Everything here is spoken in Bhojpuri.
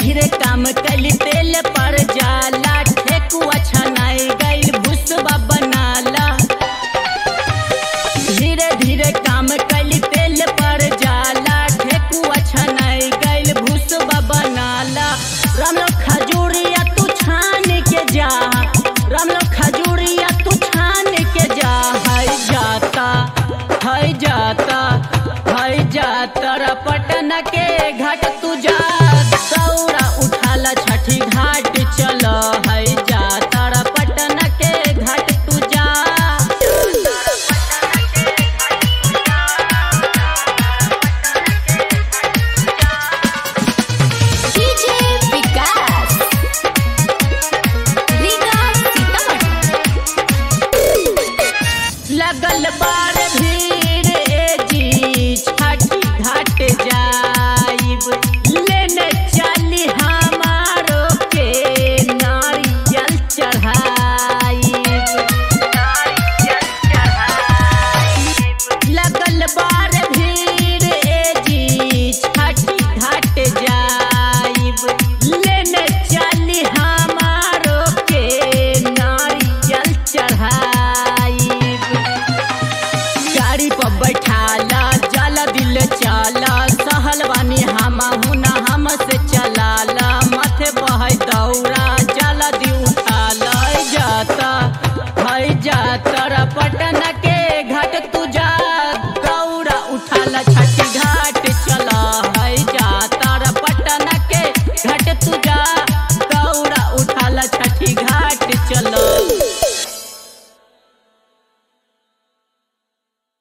धीरे काम कैली तेल पर जाला ठेकुआ छनाई गइल भुसबा बनाला धीरे धीरे काम कैली तेल पर जाला ठेकुआ छनाई गइल भुसबा बनाला रामलो खजूरिया तू छान के जा रामलो खजूरिया तू छान के जा है जाता है जाता है जाता रा पटना के घाट तू जा दौड़ा उठाला छठी घाट चल है जाता रा पटना के घाट तू जा डीजे विकास रीगा सीतामढ़ी लगल बार भीड़ ए जी छठी घाट जाइब लेने चली हमारो के नारियल चढ़ाइब लगल बार भीड़ ए जी छठी घाट जाइब लेने चली हमारो के नारियल चढ़ाइब गाड़ी पर बैठाला जाला दिल चाला सहल बानी हम हुना हम से चलाला माथे बहे दौड़ा जाला दी उठाला है जाता है जाता रा पटना के घाट तू जा दौड़ा उठाला छठी घाट चला है जाता रा पटना के घाट तू जा दौड़ा उठाला छठी घाट चला